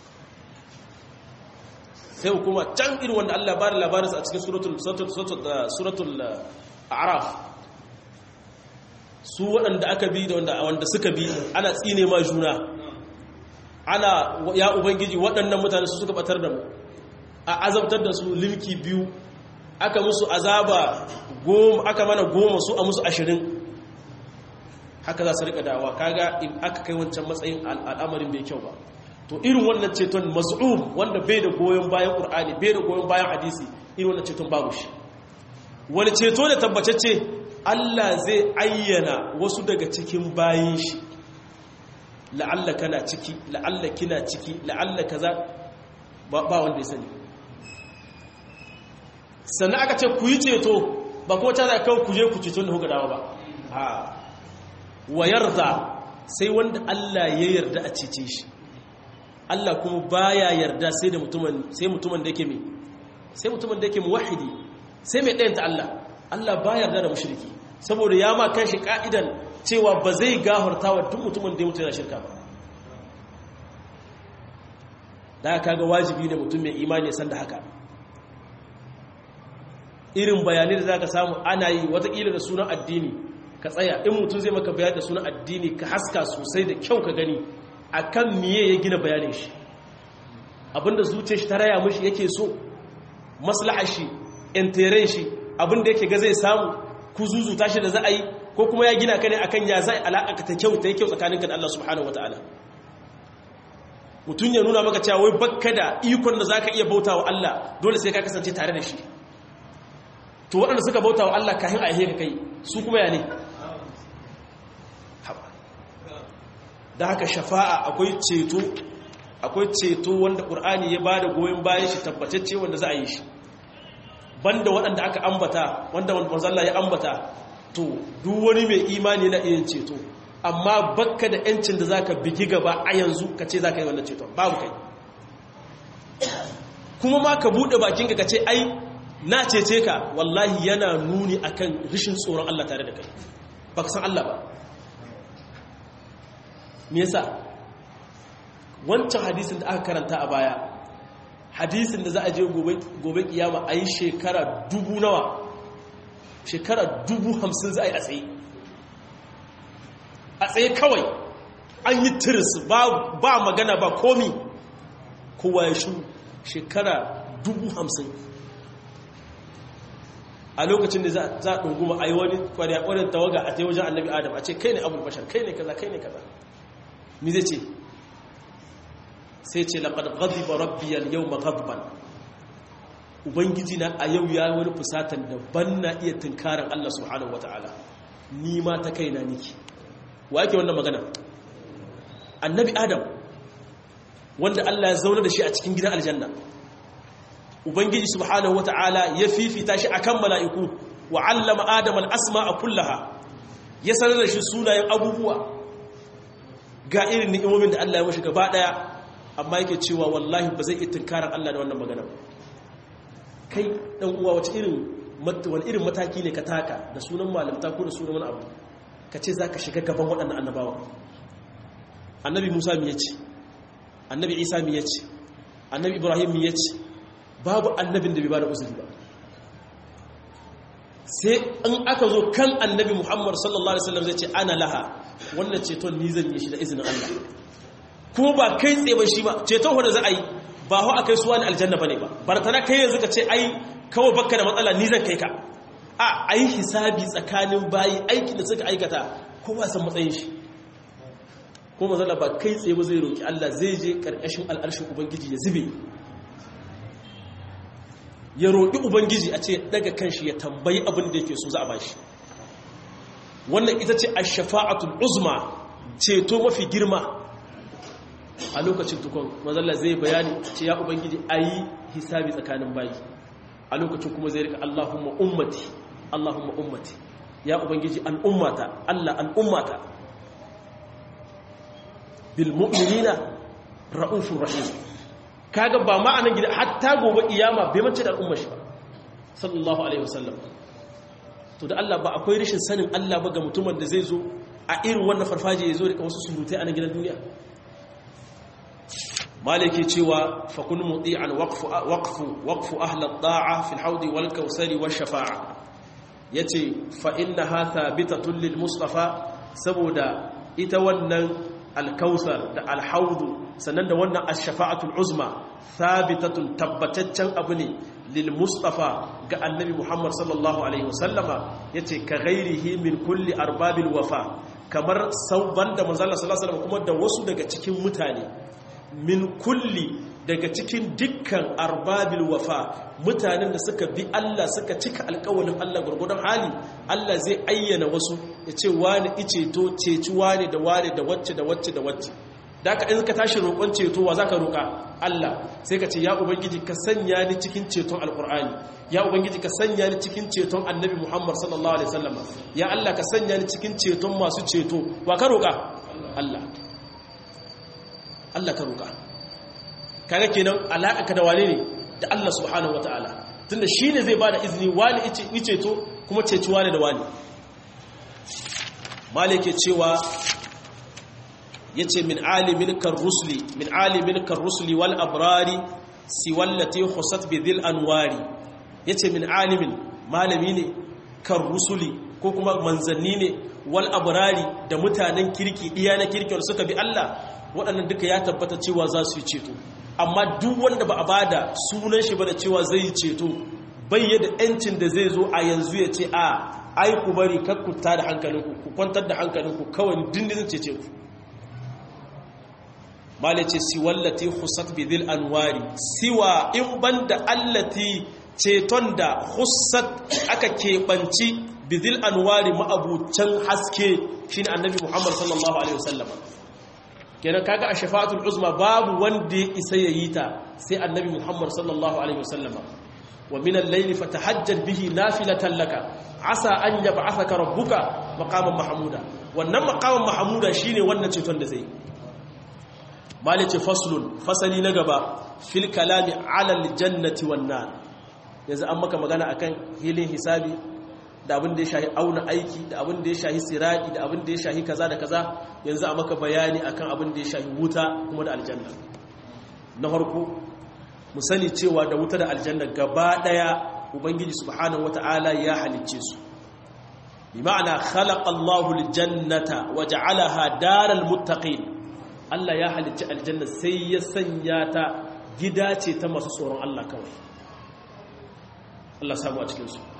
sai hukuma can irin wanda Allah bada labarinsa a cikin suratul a'raf su waɗanda aka bi da wanda suka bi ana tsine ma juna ana ya ubangiji waɗannan mutane su suka batar da mu a azabtar da su limki biyu aka musu azaba goma aka mana goma su a musu ashirin haka za su rika dawa kaga in aka kai wancan matsayin al'amarin bai kyau ba to irin wannan ceton maz'um wanda bai da goyon bayan qur'ani bai da goyon bayan hadisi irin wannan ceton babu shi wani ceto da tabbatacce Allah zai ayyana wasu daga cikin bayin shi la'alla kana ciki la'alla kina ciki la'alla kaza ba wanda ya sani sannan aka ce ku yi ceto ba kuma ta zai kawo ku je ku ceto da kuka dawo ba a wa yarda sai wanda Allah ya yarda a cece shi Allah kuma baya yarda sai da mutumin sai mutumin da yake mai sai mutumin da yake muwahhidi sai mai ɗayanta Allah Allah baya yarda da mushriki saboda ya ma kanshi ka'idan cewa ba zai gafarta wa duk mutumin da ya mutu yana shirka ba da kaga wajibi ne mutum mai imani ya san da haka irin bayanai da zaka samu ana yi watakila da sunan addini ka tsaya in mutum zai maka bayani da sunan addini ka haska sosai da kyau ka gani akan miye ya gina bayanin shi abinda zuciyar shi ta raya mishi yake so maslahar shi interen shi abinda yake ga zai samu ku zuzuta shi da za a yi ko kuma ya gina ka ne akan ya zai alaƙa ta kyau ta yi kyau tsakaninka da Allah subhanahu wataala mutum ya nuna maka cewa wai bakka da ikon da zaka iya bauta wa Allah dole sai ka kasance tare da shi to waɗanda suka bauta wa Allah kahin a ka kai su kuma ya ne da haka shafa'a akwai ceto akwai ceto wanda ƙur'ani ya ba da goyon bayan shi tabbatacce wanda za a yi shi banda waɗanda aka ambata wanda manzalla ya ambata to duk wani mai imani na iya ceto amma bakka da yancin da zaka bigi gaba a yanzu ka ce zaka yi wannan ceto babu kai kuma ma ka buɗe bakinka ka ce ai na cece ka wallahi yana nuni akan rishin tsoron Allah tare da kai ba ka san Allah ba me yasa wancan hadisin da aka karanta a baya hadisin da za a je gobe kiyama a yi shekara dubu nawa shekara dubu hamsin za a yi a tsaye a tsaye kawai an yi tiris ba magana ba komi kowa ya shi shekara dubu hamsin a lokacin da za a ɗunguma a yi wani kwarya-kwarin tawaga a ta wajen annabi adam a ce kai ne abul bashar kai ne kaza kai ne kaza mi zai ce sai ce laƙad ghadiba rabbiyal yawma ghadban ubangiji na a yau ya wani fusatan da ban na iya tunkarar Allah subhanahu wataala ni ma ta kaina niki wa yake wannan magana annabi adam wanda Allah ya zauna da shi a cikin gidan aljanna ubangiji subhanahu wataala ya fifita shi akan mala'iku wa 'allama adama al-asma'a kullaha ya sanar da shi sunayen abubuwa ga irin ni'imomin da Allah ya mashi gaba daya amma yake cewa wallahi ba zai iya tunkarar Allah da wannan magana kai dan uwa wace irin wani irin mataki ne ka taka da sunan malamta ko da sunan wani abu ka ce zaka shiga gaban waɗannan annabawa annabi Musa mi yace annabi Isa mi yace annabi Ibrahim mi yace babu annabin da bai bada uzuri ba sai in aka zo kan annabi Muhammad sallallahu alaihi wasallam zai ce ana laha wannan ceton ni zan yi shi da izinin Allah kuma ba kai tsaye ba shi ba ceton wanda za a yi ba hau a kai suwa ne aljanna ba ne ba bartana kai yanzu ka ce ai kawai bakka da matsala ni zan kai ka a a yi hisabi tsakanin bayi aiki da suka aikata kowa san matsayin shi kuma matsala ba kai tsaye ba zai roƙi Allah zai je ƙarƙashin al'arshin ubangiji ya zube ya roƙi ubangiji a ce daga kanshi ya tambayi abin da yake so za a bashi wannan ita ce a shafa'atul uzma ceto mafi girma a lokacin tukon mazalla zai bayani ce ya ubangiji a yi hisabi tsakanin bayi a lokacin kuma zai rika allahumma ummati allahumma ummati ya ubangiji al'ummata allah al'ummata bil mu'minina ra'ufur rahim kaga ba ma'anan gida hatta gobe iyama bai mace da al'ummar shi ba sallallahu alaihi wasallam to da Allah ba akwai rashin sanin Allah ba ga mutumin da zai zo a irin wannan farfaje ya zo da wasu surutai a nan gidan duniya maliki cewa fakun muti'an waqfu waqfu waqfu ahli at-ta'a fi al-hawd wal kawsari wash shafa'a yace fa innaha thabitatun lil mustafa saboda ita wannan al-kawsar da al-hawd sannan da wannan ash-shafa'atul uzma thabitatun tabbataccen abu ne lil mustafa ga annabi muhammad sallallahu alaihi wasallama yace ka ghairihi min kulli arbabil wafa kamar sauban da manzo Allah sallallahu alaihi wasallam kuma da wasu daga cikin mutane min kulli daga cikin dukkan arbabil wafa mutanen da suka bi Allah suka cika alƙawalin Allah gurgudan hali Allah zai ayyana wasu ya ce wani ice to ceci wani da wani da wacce da wacce da wacce da ka in ka tashi roƙon ceto wa za ka roƙa Allah sai ka ce ya ubangiji ka sanya ni cikin ceton alƙur'ani ya ubangiji ka sanya ni cikin ceton annabi muhammad sallallahu alaihi wasallam ya Allah ka sanya ni cikin ceton masu ceto wa ka roƙa Allah Allah ka roƙa kaga kenan alaƙa ka da wane ne da Allah subhanahu wataala tunda shine zai bada izini wani ice ceto kuma ceci wani da wani malike cewa yace min alimin kan rusuli min alimin kan rusuli wal abrari siwallati khusat bi dhil anwari yace min alimin malami ne kan rusuli ko kuma manzanni ne wal abrari da mutanen kirki iya na kirki wanda suka bi Allah waɗannan duka ya tabbata cewa za su yi ceto amma duk wanda ba a bada sunan shi ba da cewa zai yi ceto bai da yancin da zai zo a yanzu ya ce a ai ku bari kakkuta da hankalinku ku kwantar da hankalinku kawai dindin cece ku mala ce siwallati husat bidil anwari siwa in banda allati ceton da husat aka keɓanci bidil anwari ma'abucan haske shine annabi muhammad sallallahu alaihi wasallam kenan kaga a shafa'atul uzma babu wanda ya isa yayi ta sai annabi muhammad sallallahu alaihi wasallam wa min al-layli fatahajjal bihi nafilatan laka asa an yab'athaka rabbuka maqaman mahmuda wannan maqaman mahmuda shine wannan ceton da zai malice faslun fasali na gaba fil kalami alal jannati wan nar yanzu an maka magana akan hilin hisabi da abin da ya shahi auna aiki da abin da ya shahi sirati da abin da ya shahi kaza da kaza yanzu a maka bayani akan abin da ya shahi wuta kuma da aljanna na farko mu sani cewa da wuta da aljanna gaba daya ubangiji subhanahu wataala ya halicce su bi ma'ana khalaqa Allahu aljannata wa ja'alaha daral muttaqin Allah ya halicci aljanna sai ya sanya ta gida ce ta masu tsoron Allah kawai Allah samu a cikinsu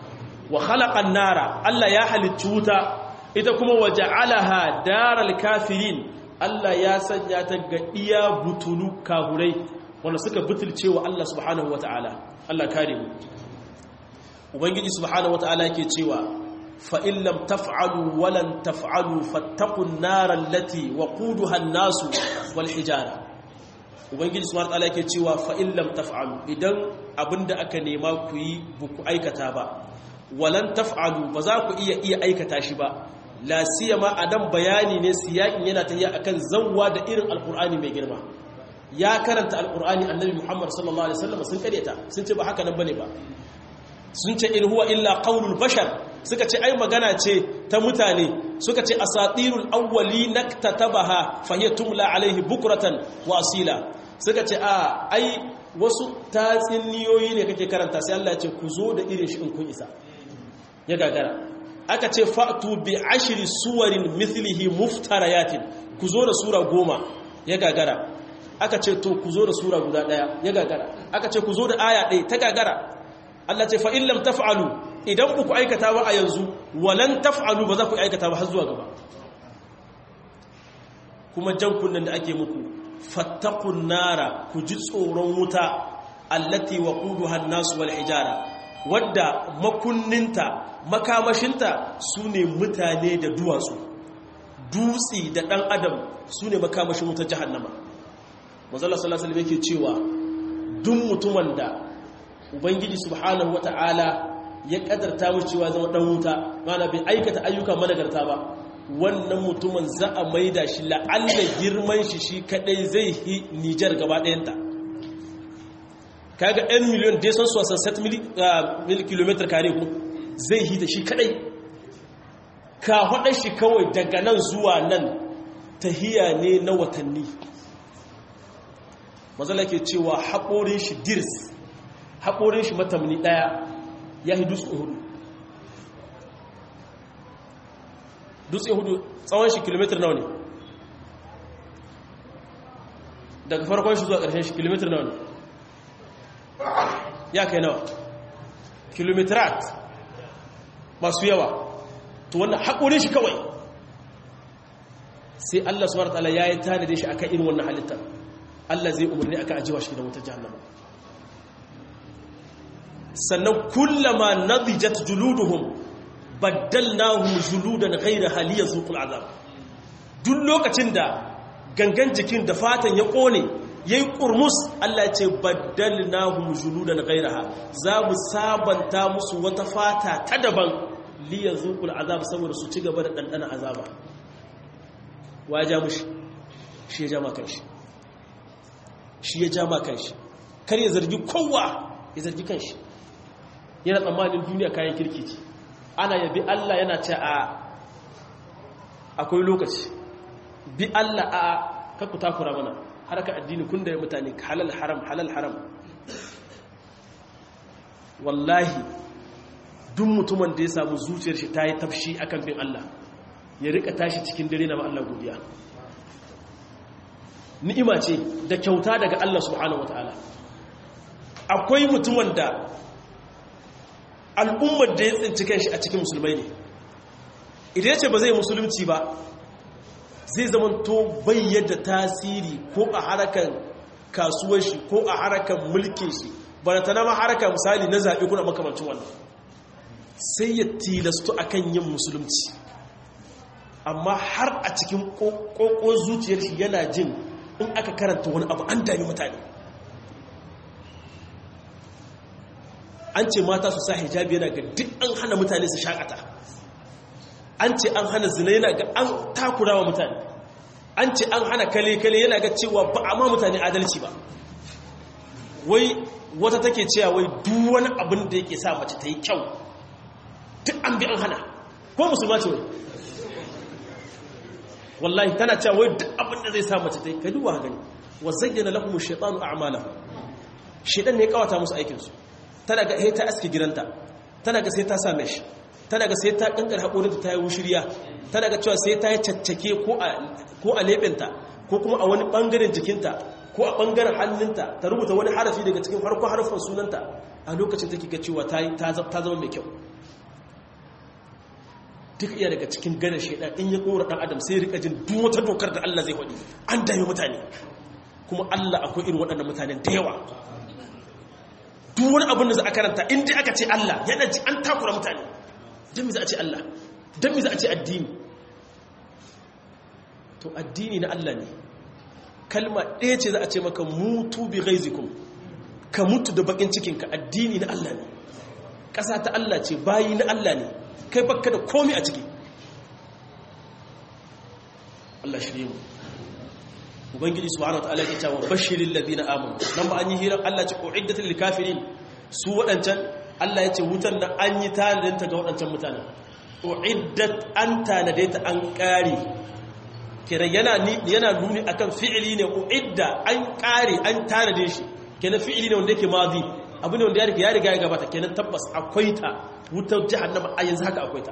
wa khalaqan nara Allah ya halicci wuta ita kuma waja'alaha daral kafirin Allah ya sanya ta ga iya butulu kahurai wanda suka butulce wa Allah subhanahu wata'ala Allah kare mu ubangiji subhanahu wata'ala yake cewa fa in lam taf'alu wa lan taf'alu fattaqun nar allati waquduha an-nasu wal hijara ubangiji subhanahu wata'ala yake cewa fa in lam taf'alu idan abinda aka nema ku yi buku aikata ba walan taf'alu ba za ku iya iya aikata shi ba la siyama adam bayani ne siyakin yana tafiya akan zawwa da irin alqur'ani mai girma ya karanta alqur'ani annabi muhammad sallallahu alaihi wasallam sun karyata sun ce ba haka nan bane ba sun ce in huwa illa qaulul bashar suka ce ai magana ce ta mutane suka ce asatirul awwali naktatabaha fahiya tumla alaihi bukratan wa asila suka ce a ai wasu tatsiniyoyi ne kake karanta sai Allah ya ce ku zo da irin shi in kun isa ya gagara aka ce fa'tu bi ashri suwarin mithlihi muftarayatin ku zo da sura goma ya gagara aka ce to ku zo da sura guda daya ya gagara aka ce ku zo da aya ɗaya ta gagara Allah ce fa in lam taf'alu idan ku aikata ba a yanzu walan taf'alu ba za ku aikata ba har zuwa gaba kuma jan kunnen da ake muku fattaqun nara ku ji tsoron wuta allati waquduha an-nas wal hijara wadda makunninta makamashinta su ne mutane da duwatsu dutsi da ɗan adam su ne makamashin wutar jahannama mazala salasalam yake cewa duk mutumin da ubangiji subhanahu wata'ala ya ƙadarta mu cewa zama ɗan wuta mana bai aikata ayyuka managarta ba wannan mutumin za a maida shi la'alla girman shi shi kaɗai zai yi nijar gaba ɗayanta kaga 'yan miliyon da san sosan set mil kilometer kare ku zai hita shi kadai ka haɗa shi kawai daga nan zuwa nan tahiya ne na watanni mazala ke cewa haƙorin shi dirs haƙorin shi matamni ɗaya ya yi dutse hudu dutse hudu tsawon shi kilometer nawa ne daga farkon shi zuwa ƙarshen shi kilometer nawa ne ya kai nawa kilometrat masu yawa to wannan haƙorin shi kawai sai Allah subhanahu wataala ya yi tanade shi akan irin wannan halitta Allah zai umarni akan ajiwa shi da wutar jahannama sannan kullama nadijat juluduhum baddalnahum juludan ghayra haliya zuqul azab duk lokacin da gangan jikin da fatan ya kone yayi kurmus Allah ya ce baddalnahum juludan ghayraha za mu sabanta musu wata fata ta daban liyazuqul azab saboda su ci gaba da dandana azaba waja mushi shi ya jama kanshi shi ya jama kanshi kar ya zargi kowa ya zargi kanshi yana tsammanin duniya kayan kirki ce ana yabi Allah yana ce a akwai lokaci bi Allah a kakku takura mana haraka addini kun da mutane halal haram halal haram wallahi duk mutumin da ya samu zuciyar shi ta yi tafshi akan bin Allah ya rika tashi cikin dare na Allah godiya ni'ima ce da kyauta daga Allah subhanahu wataala akwai mutumin da al'ummar da ya tsinci kanshi a cikin musulmai ne idan ya ce ba zai musulunci ba zai zamanto bayyada tasiri ko a harakan kasuwar shi ko a harakan mulkin shi ba da ta nama harakan misali na zaɓe kuna makamancin wannan sai ya tilastu a kan yin musulunci amma har a cikin ƙoƙo zuciyar shi yana jin in aka karanta wani abu an dami mutane an ce mata su sa hijabi yana ga duk an hana mutane su shakata an ce an hana zina yana ga an takura wa mutane an ce an hana kale-kale yana ga cewa ba a ma mutane adalci ba wai wata take cewa wai duk wani abin da yake sa mace ta yi kyau duk an bi an hana ko musulma ce wai wallahi tana cewa wai duk abin da zai sa mace ta yi kai duba gani wa zayyana lahum ash-shaytanu a'malahum shaytan ne ya kawata musu aikin su tana ga sai ta aske gidanta tana ga sai ta sa mesh tana ga sai ta kankar haƙorinta ta yi wushiriya tana ga cewa sai ta yi caccake ko a leɓinta ko kuma a wani ɓangaren jikinta ko a ɓangaren hannunta ta rubuta wani harafi daga cikin farko harfin sunanta a lokacin take ga cewa ta zama mai kyau duk iya daga cikin gane shaidan in ya kora dan adam sai rika jin duk wata dokar da Allah zai faɗi an dame mutane kuma Allah akwai irin waɗannan mutanen da yawa duk wani abin da za a karanta in dai aka ce Allah yana ji an takura mutane don me za a ce Allah don me za a ce addini to addini na Allah ne kalma ɗaya ce za a ce maka mutu bi ghaizikum ka mutu da bakin cikinka addini na Allah ne ƙasa ta Allah ce bayi na Allah ne kai bakka da komi a ciki Allah shirye mu ubangiji subhanahu wataala ya ce wa bashiril ladina amanu nan ba an yi hirar Allah ce uiddatul lil kafirin su wadancan Allah ya ce wutan da an yi tanadin ta ga wadancan mutanen uiddat an tanade ta an kare kenan yana yana nuni akan fi'ili ne uidda an kare an tanade shi kenan fi'ili ne wanda yake madi abu ne wanda ya riga ya riga ya gabata kenan tabbas akwai ta wutar jahannama a yanzu haka akwai ta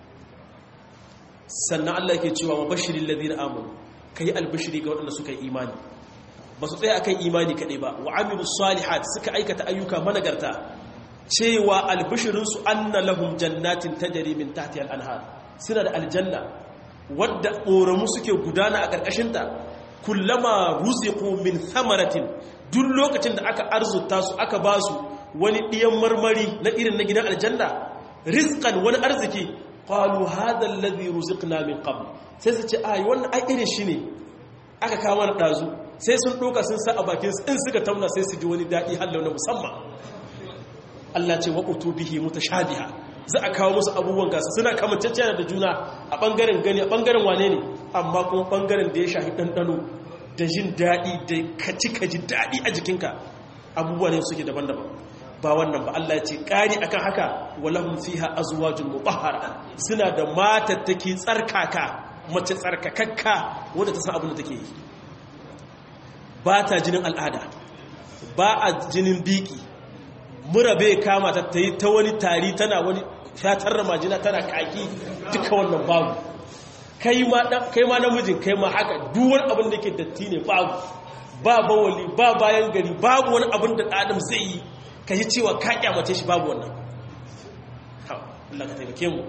sannan Allah yake cewa wa bashiril ladina amanu kai albashiri ga waɗanda suka yi imani ba su tsaya akan imani kaɗai ba wa amilu salihat suka aikata ayyuka managarta cewa albashirinsu anna lahum jannatin tajri min tahtihal anhar suna da aljanna wadda ƙoramu suke gudana a ƙarƙashinta kullama ruziqu min thamaratin duk lokacin da aka arzuta su aka ba su wani ɗiyan marmari na irin na gidan aljanna rizqan wani arziki qalu hadha alladhi ruziqna min qabl sai su ce ai wannan ai irin shi ne aka kawo mana dazu sai sun doka sun sa a bakin su in suka tauna sai su ji wani dadi hallau na musamman Allah ce waqutu bihi mutashabiha za a kawo musu abubuwan gasa suna kamancecciya da juna a bangaren gani a bangaren wane ne amma kuma bangaren da ya shafi dandano da jin dadi da kaci kaji dadi a jikinka abubuwa ne suke daban-daban ba wannan ba Allah ya ce ƙari akan haka walahum fiha azwajun mutahhara suna da matattaki tsarkaka mace tsarkakakka wanda ta san abin da take yi ba ta jinin al'ada ba a jinin biki mura bai kama ta tayi ta wani tari tana wani fatar ramajina tana kaki duka wannan babu kai ma kai ma namijin kai ma haka duk wani abin da yake datti ne babu ba bawali ba bayan gari babu wani abin da adam zai yi ka yi cewa ka kyamace shi babu wannan Allah ka taimake mu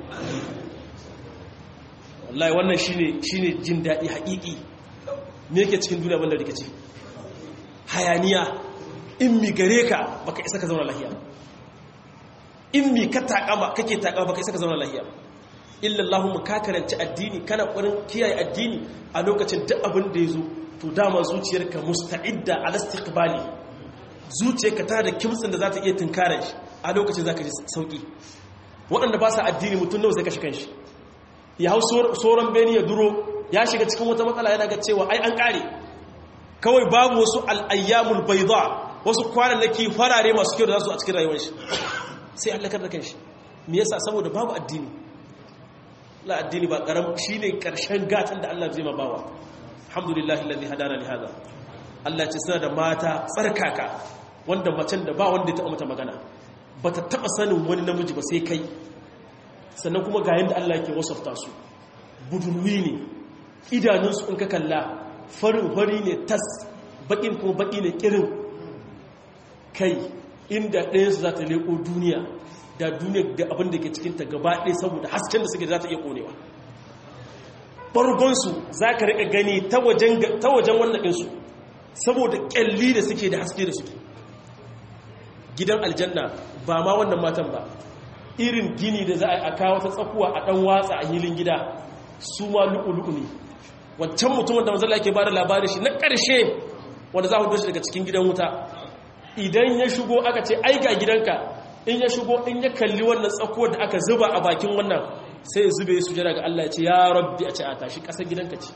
wallahi wannan shine shine jin daɗi haƙiƙi me yake cikin duniya banda rikici hayaniya in mi gare ka baka isa ka zauna lahiya in mi ka takama kake takama baka isa ka zauna lahiya illa Allahumma ka karanci addini kana ƙwarin kiyaye addini a lokacin duk abin da yazo to dama zuciyarka musta'idda ala istiqbali zuciyarka ta da kimtsin da za ta iya tunkarar shi a lokacin za ka ji sauƙi waɗanda ba sa addini mutum nawa sai ka shi kanshi ya hau sauran beni ya duro ya shiga cikin wata matsala yana ga cewa ai an ƙare kawai babu wasu al'ayyamul baiza wasu kwanannaki farare masu kyau da za su a cikin rayuwar shi sai allakar da kanshi me yasa saboda babu addini la addini ba karam shine karshen gatan da Allah zai ma bawa alhamdulillahi alladhi hadana li hada Allah ce suna da mata tsarkaka wanda macen da ba wanda ya taɓa mata magana ba ta taɓa sanin wani namiji ba sai kai sannan kuma ga yadda Allah yake wasafta su budurwi ne idanunsu in ka kalla farin fari ne tas baƙin kuma baƙi ne ƙirin kai inda ɗayansu za ta leƙo duniya da duniya da abin da ke cikinta gaba ɗaya saboda hasken da suke za ta iya ƙonewa ɓargonsu za ka riƙa gani ta wajen wannan ɗinsu saboda kyalli da suke da haske da suke gidan aljanna ba ma wannan matan ba irin gini da za a kawo ta tsakuwa a dan watsa a hilin gida su ma lu'ulu'u ne wancan mutumin da manzala yake bada labarin shi na ƙarshe wanda za a hudu shi daga cikin gidan wuta idan ya shigo aka ce aika gidanka in ya shigo in ya kalli wannan tsakuwar da aka zuba a bakin wannan sai ya zube su jira ga Allah ya ce ya rabbi a ce a tashi ƙasar gidanka ce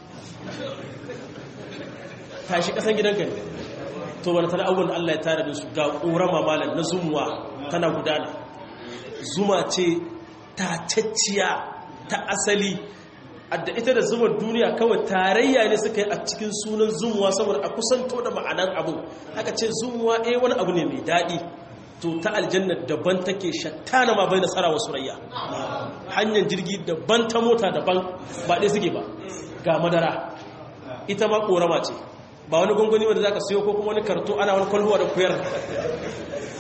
tashi kasan gidanka ne to wani tana abubuwan da Allah ya tare da su ga ƙorama malam na zumuwa tana gudana zuma ce tacacciya ta asali adda ita da zumar duniya kawai tarayya ne suka yi a cikin sunan zumuwa saboda a kusanto da ma'anar abu aka ce zumuwa eh wani abu ne mai daɗi to ta aljanna daban take shattana ma bai nasara wa surayya hanyar jirgi daban ta mota daban ba ɗaya suke ba ga madara ita ma ƙorama ce ba wani gunguni wanda za ka siyo ko kuma wani karto ana wani kwalhuwa da kuyar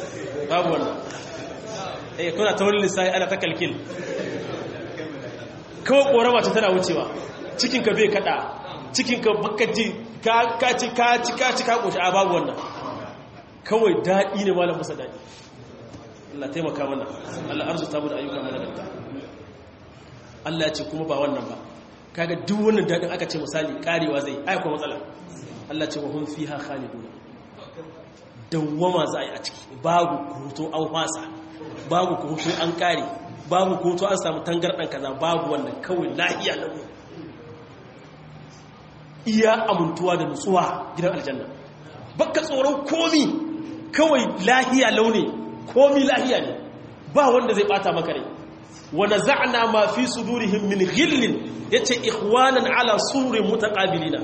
babu wannan eh kuna ta wani lissahi ana ta kalkil kawai korama ta tana wucewa cikin ka bai kada cikin ka baka ji ka ci ka ci ka ci ka koshi a babu wannan kawai daɗi ne malam musa daɗi Allah taimaka mana Allah arzuta mu da ayyuka mana da Allah ya ce kuma ba wannan ba kaga duk wannan daɗin aka ce misali karewa zai ai kuma matsala Allah ce wa hum fiha khalidun dawwama za a yi a ciki babu kuto an fasa babu kuto an kare babu kuto an samu tangardan kaza babu wannan kawai lahiya lahu iya amintuwa da nutsuwa gidan aljanna baka tsoron komi kawai lahiya launi komi lahiya ne ba wanda zai bata maka rai wa naza'na ma fi sudurihim min ghillin yace ikhwanan ala sururin mutaqabilina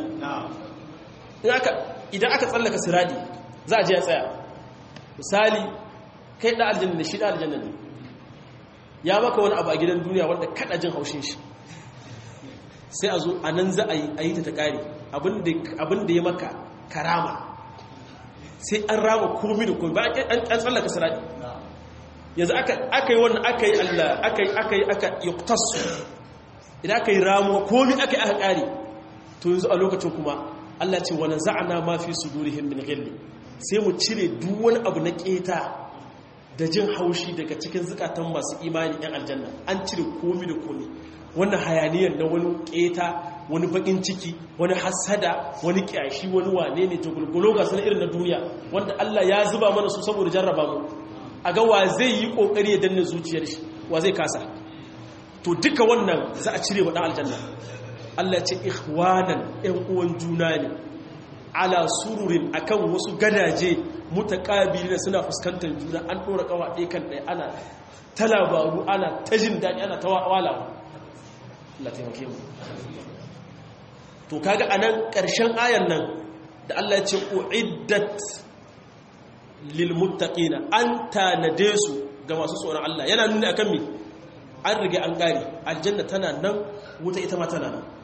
idan aka tsallaka siradi za a je ya tsaya misali kai da aljanna ne shi da aljanna ne ya maka wani abu a gidan duniya wanda kada jin haushin shi sai a zo a nan za a yi ta ta kare abinda ya maka karama sai an rama komi da komi ba an tsallaka siradi yanzu aka yi wannan aka yi allah aka yi aka yi aka yuktasu idan aka yi ramuwa komi aka yi aka kare to yanzu a lokacin kuma allah ce wani za'ana ma fi su durihim min gilli sai mu cire duk wani abu na keta da jin haushi daga cikin zukatan masu imani yan aljanna an cire komi da komi wannan hayaniyar na wani keta wani bakin ciki wani hasada wani kyashi wani wane ne jagulgulo ga sanar irin na duniya wanda Allah ya zuba mana su saboda jarraba mu a ga wa zai yi kokari ya danna zuciyar shi wa zai kasa to duka wannan za a cire wa dan aljanna Allah ya ce ikhwanan ɗan uwan juna ne ala sururin akan wasu gadaje mutaqabilina suna fuskantar juna an dora kawa ɗaya kan ɗaya ana ta labaru ana ta jin daɗi ana ta walawa Allah taimake mu to kaga anan ƙarshen ayan nan da Allah ya ce uiddat lil muttaqina an tanade su ga masu tsoron Allah yana nuni akan me an rige an gari aljanna tana nan wuta ita ma tana nan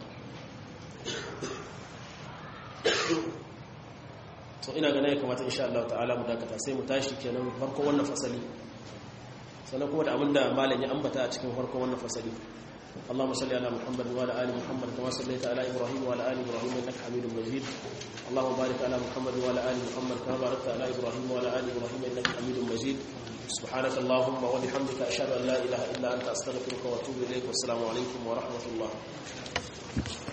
to ina ganin ya kamata insha Allah ta'ala mu dakata sai mu tashi kenan farkon wannan fasali sannan kuma da abinda malam ya ambata a cikin farkon wannan fasali اللهم صل على محمد وعلى ال محمد كما صليت على ابراهيم وعلى ال ابراهيم انك حميد مجيد اللهم بارك على محمد وعلى ال محمد كما باركت على ابراهيم وعلى ال ابراهيم انك حميد مجيد سبحانك اللهم وبحمدك اشهد ان لا اله الا انت استغفرك واتوب اليك والسلام عليكم ورحمه الله